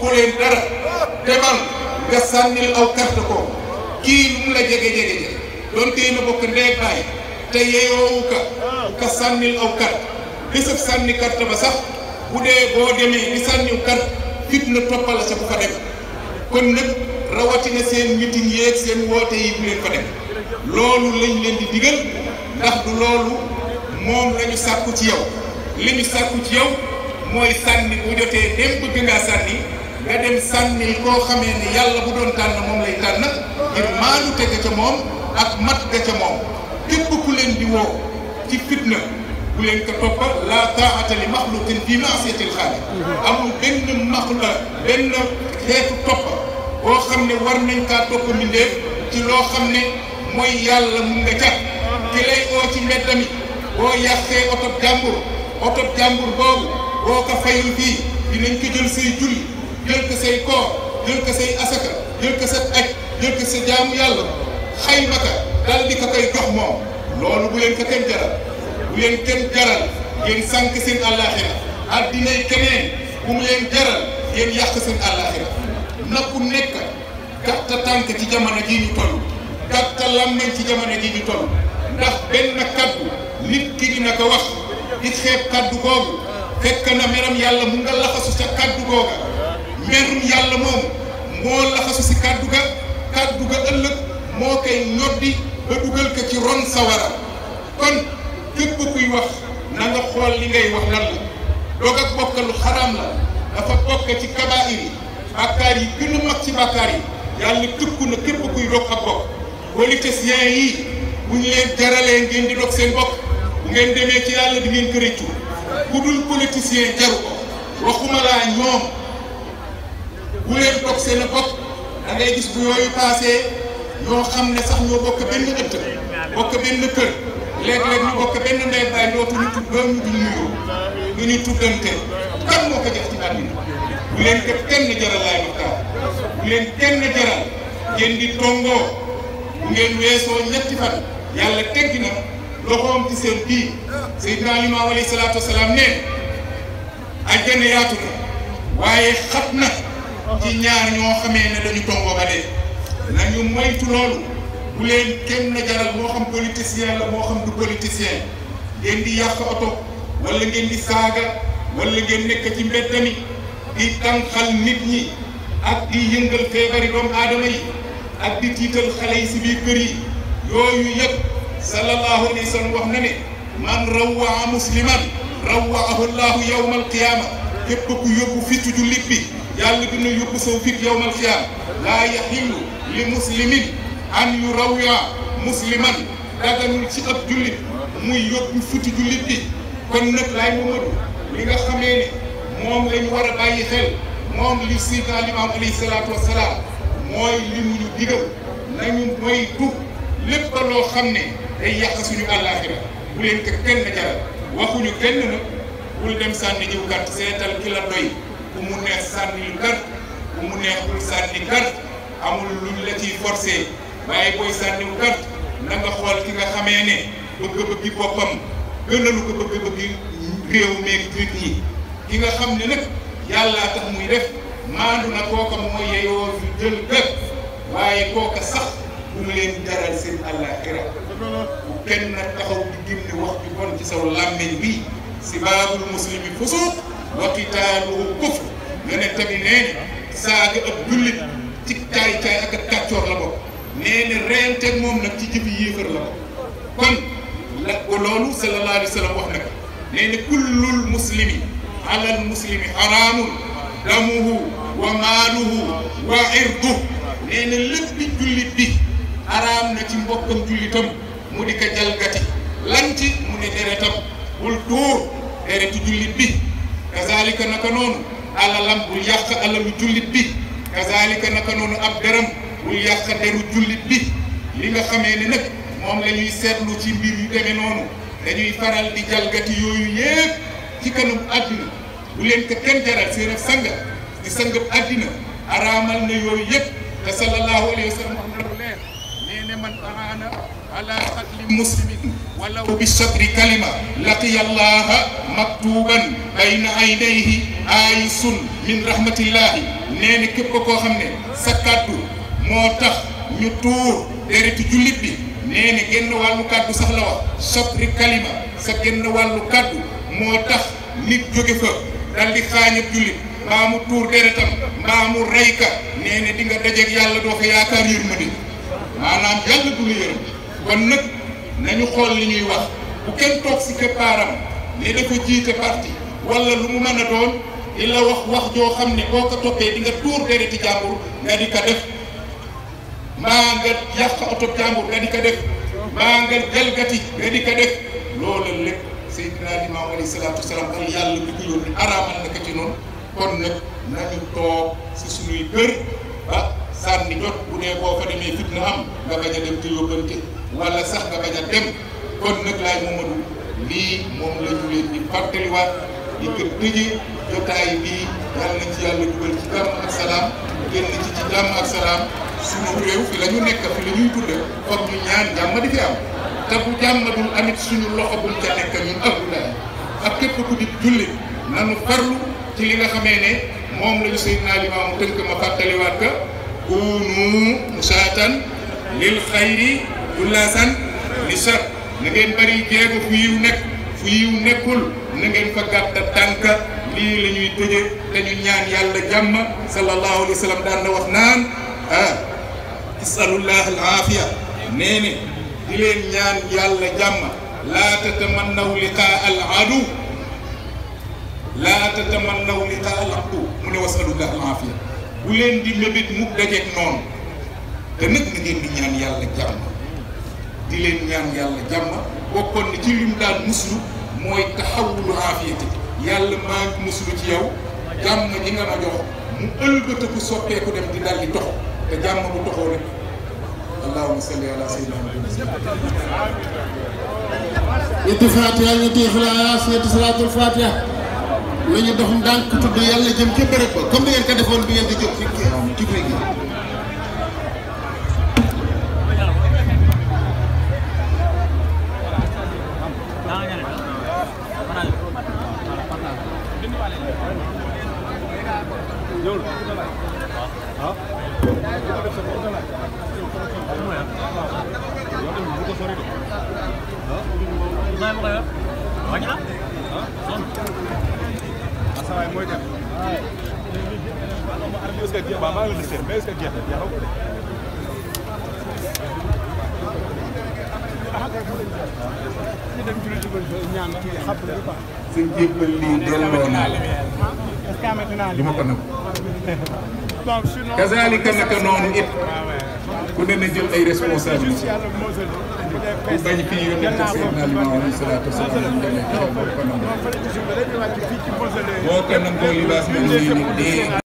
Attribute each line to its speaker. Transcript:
Speaker 1: bokku leen dara demal nga sànnil aw carte ko kii lu mu la jege jege jege doon tey na bokk ndee baay te yeyoowu ka ka sànnil aw carte bésëb sànni carte ba sax bu dee boo demee di sànniw carte fitna toppala sa bu fa dem kon nag rawatina seen meeting yeeg seen woote yi bu leen fa dem loolu lañ leen di digal ndax du loolu moom la ñu sàkku ci yow li ñu sàkku ci yow mooy sànni bu jotee dem bëgg ngaa sànni nga dem sànni koo xamee ne yàlla bu doon tànn moom lay tànn ngir maanu teg ca moom ak mat ga ca moom képp ku leen di woo ci fitna bu leen ko toppa la taa'ata li maxluqin fi maasiyatil xaaliq amul benn maxla benn xeetu topp boo xam ne war nañ kaa topp mbindeef ci loo xam ne mooy yàlla mun nga ca ki lay oo ci mbedd mi boo yàqee oto jàmbur oto jàmbur boobu boo ko fayul fii dinañ ko jël say julli jël ko say koor jël ko say asaka jël ko sa aj jël ko sa jaamu yàlla xayma ka dal di ko koy jox moom loolu bu leen ko kenn jaral bu leen kenn jaral ngeen sànq seen àllaaxira addinay keneen bu mu leen jaral ngeen yàq seen àllaaxira na ku nekk gàtta tànk ci jamono jii ñu toll gàtta làmmeñ ci jamono jii ñu toll ndax benn kaddu nit ki dina ko wax di xeeb kaddu googu fekk na meram yàlla mu nga laxasu ca kaddu googa merum yàlla moom moo laxasu si kaddu ga kaddu ga ëllëg moo koy ñoddi ba dugal ko ci ron sawara kon képp kuy wax na nga xool li ngay wax lan la doog ak bokk lu xaraam la dafa bokk ci kabaa'ir yi bàkkaar yi gën a mag ci bàkkaar yi yàlla tëkku na képp kuy dog ak bokk politiciens yi bu ñu leen jaralee ngeen di dog seen bokk bu ngeen demee ci yàlla di ngeen ko rëccu ku dul politicien jaru ko waxuma laa ñoom bu leen dog seen bokk da ngay gis bu yooyu paasee ñoo xam ne sax ñoo bokk benn ëtt bokk benn kër léeg-léeg ñu bokk benn ndey baay dootuñu tudd ba ñu dul nuyoo ñu ñu tuddante kan moo ko def ci àddina bu leen ko kenn jaral laay waxtaan bu leen kenn jaral ngeen di tongoo bu ngeen weesoo ñetti fan yàlla teggi na loxoom ci seen bii Seydina Limaamu alayhi salaatu wasalaam ne àjjana yaatu na waaye xat na ci ñaar ñoo xamee ne dañu tongoo ba dee nañu moytu loolu bu leen kenn jaral moo xam politicien la moo xam du politicien ngeen di yàq oto wala ngeen di saaga wala ngeen nekk ci mbedd mi di tànqal nit ñi ak di yëngal feebari doomu aadama yi ak di tiital xale yi si biir kër yi yooyu yëpp sallallahu alayhi wa sallam wax na ne man rawwaa musliman rawwaahu llahu yawma alqiyama képp ku yóbbu fitu jullit bi yàlla dina yóbbu saw fit yawma alqiyama laa yaxillu li muslimin an yu rawwa musliman daganul ci ab jullit muy yóbbu fitu jullit bi kon nag laay Mamadu li nga xamee ne moom lañu war a bàyyi xel moom li Seydina Limaam alayhi salaatu wasalaam mooy li mu ñu digal nañu moytu lépp loo xam ne day yàq suñu àllaaxira bu leen ko kenn jaral waxuñu kenn nag bul dem sànni jiw carte seetal ki la doy ku mu neex sànni lu carte ku mu neex bul sànni carte amul luñ la ciy forcé waaye booy sànniwu carte na nga xool ki nga xamee ne bëgg-bëggi boppam gënalu ko bëgg-bëggi réew meeg nit ñi ki nga xam ne nag yàllaa tax muy def maandu na kooka mooy yeyoo fi jël gët waaye kooka sax bu mu leen jaral seen àllaaxira bu kenn nag taxaw di gimni wax ju bon ci saw làmmiñ bi sibaabul muslimi fusuuq wa qitaaluhu kufr nga ne tamit nee saaga ab jullit ci caay caay ak ak kàccoor la bokk nee na reenteeg moom nag ci jëfi yéefar la bokk kon la ko loolu sallallahu alayhi wa sallam wax na ko nee na kullul muslimi alal muslimi xaraamun damuhu wa maaluhu wa irduhu nee na lépp jullit bi xaraam na ci mbokkam jullitam mu di ko jalgati lan ci mu ne deretam bul tuur deretu jullit bi kazalika naka noonu alalam bul yàq alalu jullit bi kazalika naka noonu ab deram bul yàq deru jullit bi li nga xamee ne nag moom la ñuy seetlu ci mbir yu demee noonu dañuy faral di jalgati yooyu yépp ci kanam àddina bu leen ko kenn jaral seen ak sanga di sangab àddina araamal na yooyu yépp te sallallahu alayhi wa sallam wax na lu leer nee ne man araana ala qatli muslimin walaw bi sadri kalima laqiya allaha maktuban bayna aynayhi ayisun min rahmatillahi nee na képp koo xam ne sa kàddu moo tax ñu tuur deretu jullit bi nee na genn wàllu kàddu sax la wax sadri kalima sa genn wàllu kàddu moo tax nit jóge fa dal di xaañab jullit mbaa mu tuur deretam mbaa mu rey ka nee na di nga dajeeg yàlla doo ko yaakaar yërmande maanaam yàlla du la yërëm kon nag nañu xool li ñuy wax bu kenn toog si këppaaram ne dafa jiite parti wala lu mu mën a doon di la wax wax joo xam ne boo ko toppee di nga tuur dereti jàmbur nga di ko def mbaa nga yàq oto jàmbur nga di ko def mbaa nga jalgati nga di ko def loolu lépp Seydina Limaamu alayhi salaatu wasalaam ak yàlla bi ko yónni araamal na ko ci noonu kon nag nañu toog si suñuy kër ba sànni jot bu dee boo fa demee fitna am nga bañ a dem te yóbbante wala sax nga bañ a dem kon nag laay Momadou lii moom la ñu leen di fàttaliwaat di ko tëjee jotaay bii yàlla nañ ci yàlla dugal ci jàmm ak salaam génn ci ci jàmm ak salaam suñu réew fi la ñu nekk fi la ñuy dund foog ñu ñaan jàmm di fi am te bu jàmm dul amit suñu loxo buñ ca nekk ñun abdoulaye ak képp ku di jullit nanu farlu ci li nga xamee ne moom la ñu Seydina Limaamu tënk ma fàttaliwaat ka kunu musaatan lil xayri dullaasan li sar na ngeen bari jéego fu yiw nekk fu yiw nekkul na ngeen fa gàtta tànk lii la ñuy tëje te ñu ñaan yàlla jàmm sallallahu alayhi wa sallam daan na wax naan ah isalullah al aafiya nee ne di leen ñaan yàlla jàmm laa tatamannaw liqaa al adu laa tatamannaw liqaa al adu mu ne wasalullah al aafiya bu leen di mébét mukk dajeeg noonu te nag na ngeen di ñaan yàlla jàmm di leen ñaan yàlla jàmm bokkoon na ci lim daan muslu mooy taxawulu aafiyati yàlla maa ngi muslu ci yow jàmm ji nga ma jox mu ëlbatiku soppeeku dem di dal di tox te jàmm bu toxoo rek allahumma salli ala sayyidina
Speaker 2: ñetti fatiha ñetti ixlaas ñetti salaatul fatiha la ñu dox ndànk tudd yàlla jëm ca bërëb ba comme ni ngeen ko defoon bi ngeen di jóg ci ci fay gi
Speaker 3: asawaay mooy dem est-ce que jeex maa ngi listé mais est-ce que jeex na jeexaw
Speaker 1: sa jébbal lii delloo naa la du ma ko nangu kazalika naka noonu it ku ne na jël ay responsabilité ku bañ fi yónnee te Seydina Limaamu alayhi salaatu wa salaam ñu demee ci boo ko nangoo boo ko nangoo libaas moom nii ni dee